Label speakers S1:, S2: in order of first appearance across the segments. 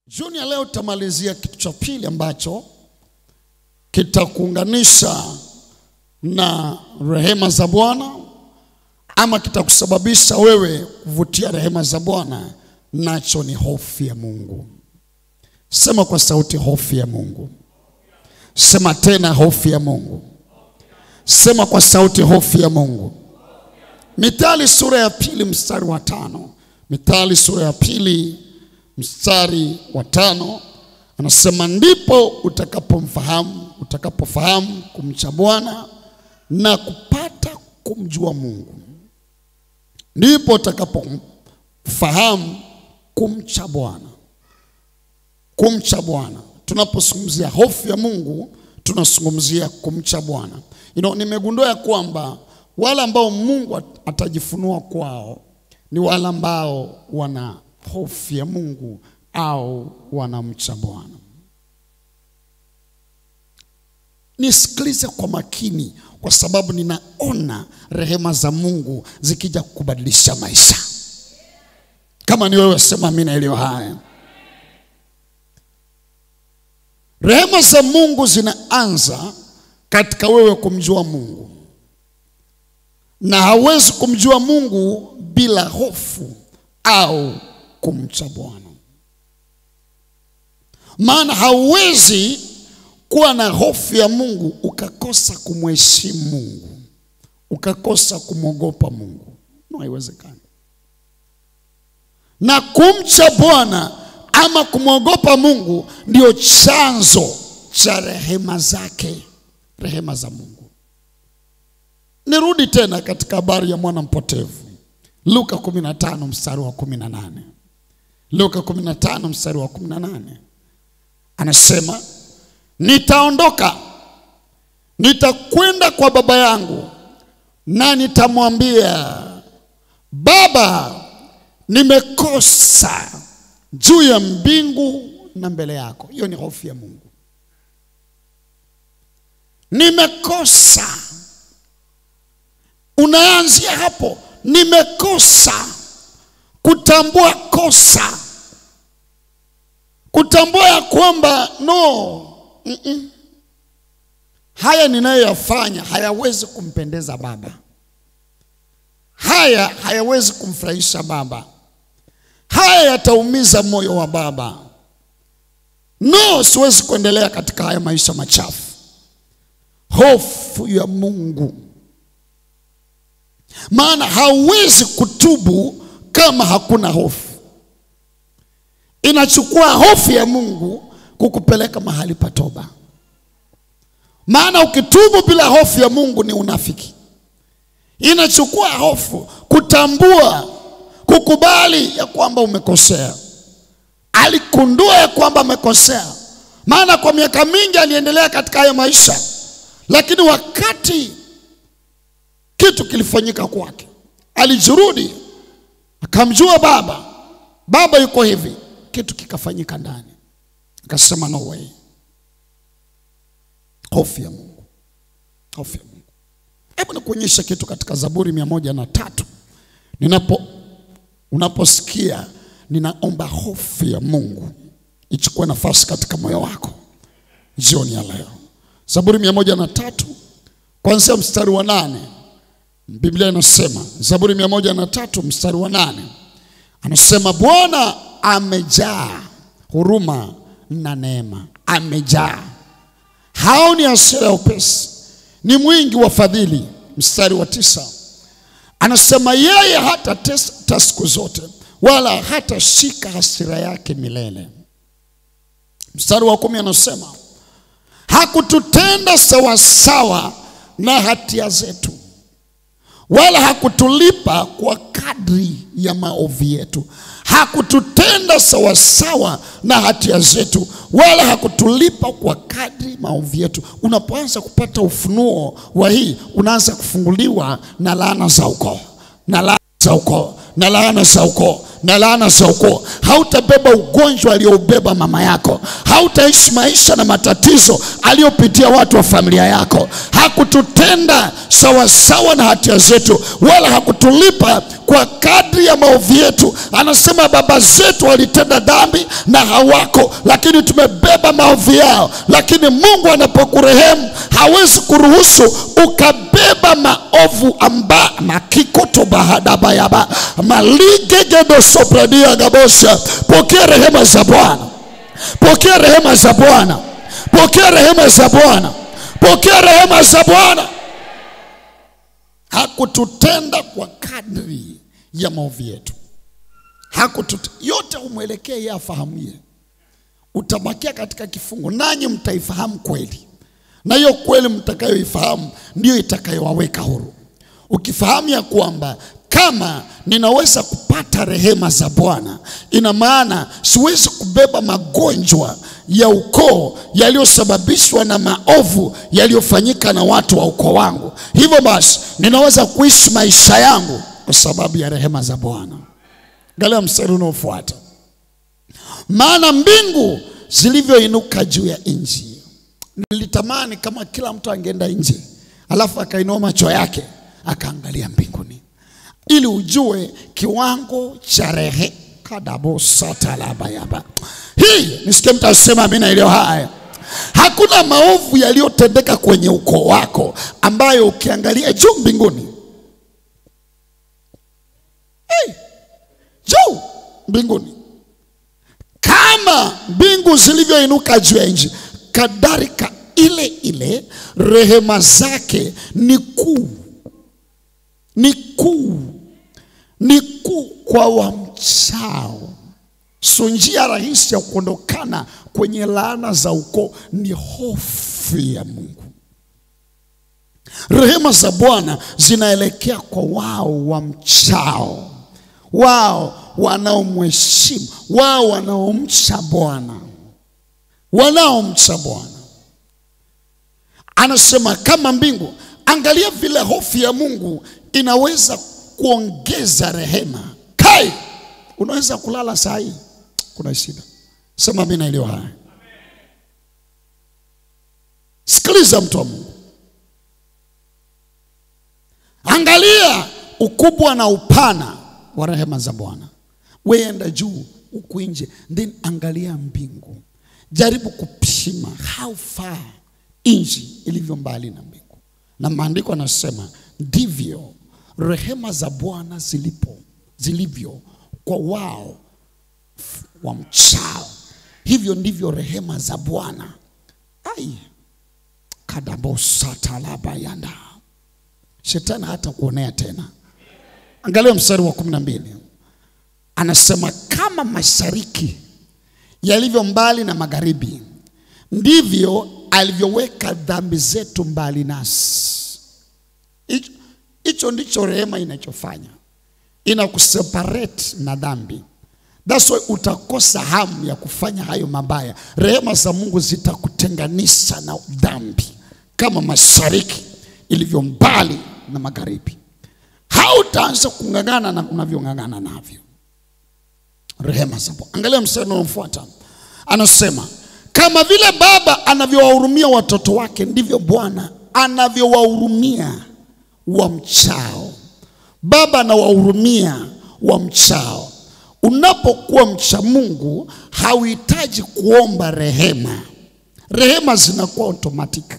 S1: Jioni ya leo tutamalizia kitu cha pili ambacho kitakuunganisha na rehema za Bwana ama kitakusababisha wewe kuvutia rehema za Bwana, nacho ni hofu ya Mungu. Sema kwa sauti, hofu ya Mungu. Sema tena, hofu ya Mungu. Sema kwa sauti, hofu ya Mungu. Mithali sura ya pili mstari wa tano. Mithali sura ya pili mstari wa tano anasema, ndipo utakapomfahamu utakapofahamu kumcha Bwana na kupata kumjua Mungu, ndipo utakapofahamu kumcha Bwana. Kumcha Bwana, tunapozungumzia hofu ya Mungu tunazungumzia kumcha Bwana. You know, nimegundua ya kwamba wale ambao Mungu atajifunua kwao ni wale ambao wana hofu ya Mungu au wanamcha Bwana. Nisikilize kwa makini, kwa sababu ninaona rehema za Mungu zikija kubadilisha maisha. Kama ni wewe, sema amina iliyo haya. Rehema za Mungu zinaanza katika wewe kumjua Mungu, na hawezi kumjua Mungu bila hofu au kumcha Bwana. Maana hauwezi kuwa na hofu ya Mungu ukakosa kumheshimu Mungu, ukakosa kumwogopa Mungu, no, haiwezekani. Na kumcha Bwana ama kumwogopa Mungu ndio chanzo cha rehema zake, rehema za Mungu. Nirudi tena katika habari ya mwana mpotevu, Luka 15 mstari wa 18. Luka 15 mstari wa 18 anasema, nitaondoka nitakwenda kwa baba yangu na nitamwambia, Baba, nimekosa juu ya mbingu na mbele yako. Hiyo ni hofu ya Mungu. Nimekosa, unaanzia hapo, nimekosa kutambua kosa, kutambua ya kwamba no, mm -mm. haya ninayoyafanya hayawezi kumpendeza Baba, haya hayawezi kumfurahisha Baba, haya yataumiza moyo wa Baba. No, siwezi kuendelea katika haya maisha machafu. Hofu ya Mungu, maana hauwezi kutubu kama hakuna hofu. Inachukua hofu ya Mungu kukupeleka mahali pa toba, maana ukitubu bila hofu ya Mungu ni unafiki. Inachukua hofu kutambua, kukubali ya kwamba umekosea. Alikundua ya kwamba amekosea, maana kwa miaka mingi aliendelea katika haya maisha, lakini wakati kitu kilifanyika kwake, alijirudi akamjua baba, baba yuko hivi, kitu kikafanyika ndani, akasema no way. Hofu ya Mungu, hofu ya Mungu. Hebu nikuonyesha kitu katika Zaburi mia moja na tatu ninapo unaposikia ninaomba hofu ya Mungu ichukue nafasi katika moyo wako jioni ya leo. Zaburi mia moja na tatu kuanzia mstari wa nane Biblia inasema, Zaburi mia moja na tatu mstari wa nane anasema, Bwana amejaa huruma na neema, amejaa haoni hasira ya upesi, ni mwingi wa fadhili. Mstari wa tisa anasema, yeye hatatesa siku zote, wala hatashika hasira yake milele. Mstari wa kumi anasema, hakututenda sawasawa na hatia zetu wala hakutulipa kwa kadri ya maovu yetu. Hakututenda sawasawa na hatia zetu, wala hakutulipa kwa kadri maovu yetu. Unapoanza kupata ufunuo wa hii, unaanza kufunguliwa na laana za ukoo, na laana za ukoo, na laana za ukoo, na laana za ukoo. Hautabeba ugonjwa aliyoubeba mama yako. Hautaishi maisha na matatizo aliyopitia watu wa familia yako. Hakututenda sawasawa na hatia zetu, wala hakutulipa kwa kadri ya maovu yetu. Anasema baba zetu walitenda dhambi na hawako, lakini tumebeba maovu yao. Lakini Mungu anapokurehemu hawezi kuruhusu ukabeba maovu amba makikoto bahadabayaba maligegedo sopradia gabosha. Pokea rehema za Bwana, pokea rehema za Bwana, pokea rehema za Bwana, pokea rehema za Bwana. Hakututenda kwa kadri ya maovu yetu, hakutut yote umwelekee yeye afahamie. Utabakia katika kifungo, nanyi mtaifahamu kweli, na hiyo kweli mtakayoifahamu ndiyo itakayowaweka huru. Ukifahamu ya kwamba kama ninaweza kupata rehema za Bwana, ina maana siwezi kubeba magonjwa ya ukoo yaliyosababishwa na maovu yaliyofanyika na watu wa ukoo wangu. Hivyo basi ninaweza kuishi maisha yangu kwa sababu ya rehema za Bwana. Angalia mstari unaofuata, maana mbingu zilivyoinuka juu ya nchi. Nilitamani kama kila mtu angeenda nje, alafu akainua macho yake akaangalia mbinguni ili ujue kiwango cha rehe kadabosatalabayaba hii. Nisikie mtu asema amina iliyo haya. Hakuna maovu yaliyotendeka kwenye ukoo wako ambayo ukiangalia juu mbinguni, hey, juu mbinguni, kama mbingu zilivyoinuka juu ya nchi, kadhalika ile ile rehema zake ni kuu ni kuu ni kuu kwa wamchao. So njia rahisi ya kuondokana kwenye laana za ukoo ni hofu ya Mungu. Rehema za Bwana zinaelekea kwa wao wamchao, wao wanaomheshimu, wao wanaomcha Bwana, wanaomcha Bwana. Anasema kama mbingu Angalia vile hofu ya Mungu inaweza kuongeza rehema. Kai, unaweza kulala saa hii, kuna shida. Sema mimi naelewa haya. Sikiliza mtu wa Mungu, angalia ukubwa na upana wa rehema za Bwana. Wewe enda juu huku nje, then angalia mbingu, jaribu kupima how far nchi ilivyo mbali na mbingu na maandiko anasema ndivyo rehema za Bwana zilipo zilivyo kwa wao wamchao, hivyo ndivyo rehema za Bwana ai kadabosatalabayanda shetani hata kuonea tena. Angalia mstari wa kumi na mbili anasema kama mashariki yalivyo mbali na magharibi, ndivyo alivyoweka dhambi zetu mbali nasi. Hicho ndicho rehema inachofanya, inakuseparate na dhambi. That's why utakosa hamu ya kufanya hayo mabaya. Rehema za Mungu zitakutenganisha na dhambi, kama mashariki ilivyo mbali na magharibi. Hautaanza kung'ang'ana na unavyong'ang'ana navyo. Rehema za Bwana. Angalia mstari unaofuata, anasema kama vile baba anavyowahurumia watoto wake ndivyo Bwana anavyowahurumia wamchao. Baba anawahurumia wamchao. Unapokuwa mcha Mungu hauhitaji kuomba rehema, rehema zinakuwa automatic.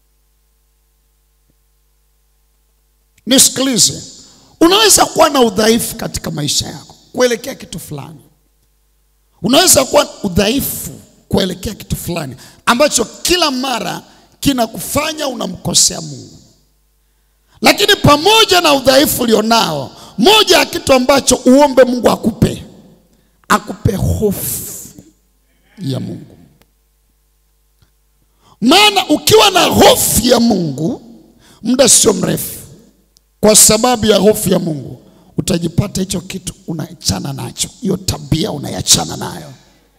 S1: Nisikilize, unaweza kuwa na udhaifu katika maisha yako kuelekea kitu fulani, unaweza kuwa udhaifu kuelekea kitu fulani ambacho kila mara kinakufanya unamkosea Mungu. Lakini pamoja na udhaifu ulionao, moja ya kitu ambacho uombe Mungu akupe, akupe hofu ya Mungu. Maana ukiwa na hofu ya Mungu, muda sio mrefu, kwa sababu ya hofu ya Mungu utajipata hicho kitu unaachana nacho, hiyo tabia unaiachana nayo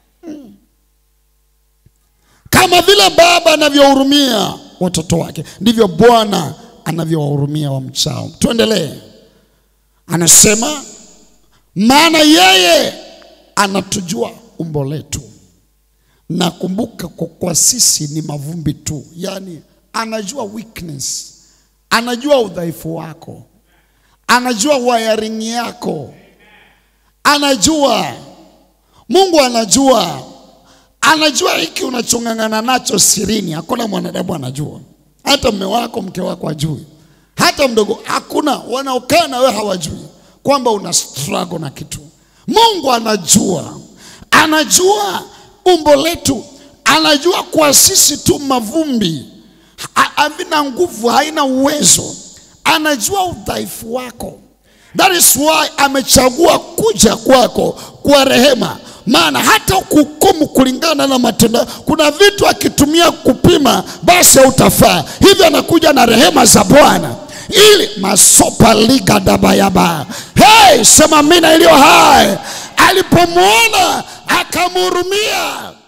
S1: kama vile baba anavyohurumia watoto wake ndivyo Bwana anavyowahurumia wamchao. Tuendelee, anasema maana yeye anatujua umbo letu na kumbuka, kwa, kwa sisi ni mavumbi tu, yaani anajua weakness, anajua udhaifu wako, anajua wiring yako, anajua Mungu anajua, anajua hiki unachong'ang'ana nacho sirini, hakuna mwanadamu anajua, hata mme wako mke wako ajui, hata mdogo, hakuna wanaokaa na wewe hawajui kwamba una struggle na kitu. Mungu anajua, anajua umbo letu, anajua kwa sisi tu mavumbi, ha- havina nguvu, haina uwezo, anajua udhaifu wako. That is why amechagua kuja kwako kwa rehema, maana hata kuhukumu kulingana na matendo. Kuna vitu akitumia kupima, basi hautafaa. Hivyo anakuja na rehema za Bwana ili masopa liga dabayaba. Hey, sema mina iliyo hai. Alipomwona akamhurumia.